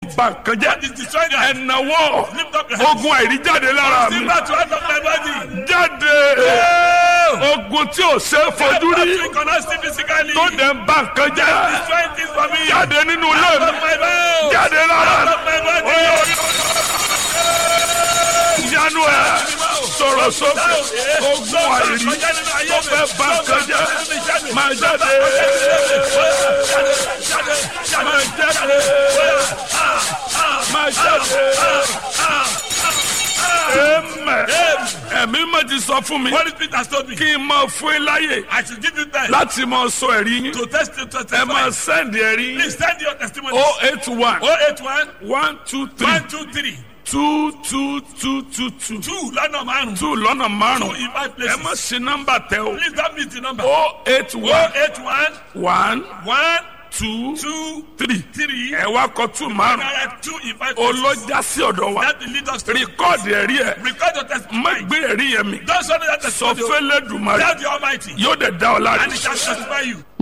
bà nǹkan jẹ́ What is destroying us? ẹ̀nàwọ́ Lift up your hands. ogun àìríjáde lára mi Still back to out of my body. jáde ogun tí ò ṣe é fojú rí You cannot see physically. tó dẹ̀ ń bà nǹkan jẹ́ Destroying things for me. jáde nínú ilé Out mi of my body. jáde lára Out mi. of my body. yanu ẹ sọ̀rọ̀ sókè ogun àìrí tó fẹ́ bà nǹkan jẹ́ máa jáde máa jáde máa jáde ẹ̀mẹ̀ ẹ̀mí mà ti sọ fún mi Holy Spirit has told me. kí n máa fún yín láyè I should give you time láti máa sọ ẹ̀rí yín to test to ẹ testify. máa sẹ́ndì ẹ̀rí yín Please send your testimony. o eight one 081 one two three 123 two two two two two 2 lọ́nà márùn-ún. two lọ́nà 2 márùn-ún in 5 ẹ places. má ṣe nọ́mbà tẹ o Please don't miss the number. o eight one 081 one 1 two 2 three 3 ẹ wá kọ two márùn Direct 2 in 5 places. olójà sí ọ̀dọ̀ wa That will lead us to rìkọ́ọ̀dì ẹ̀rí ẹ̀ record your má testimony. gbé ẹ̀rí yẹn mi Don't show me that sọ testimony. fẹ́lẹ́ dùmarè Tell the Almighty. yóò dẹ̀ dá ọ láre. And it shall satisfy you.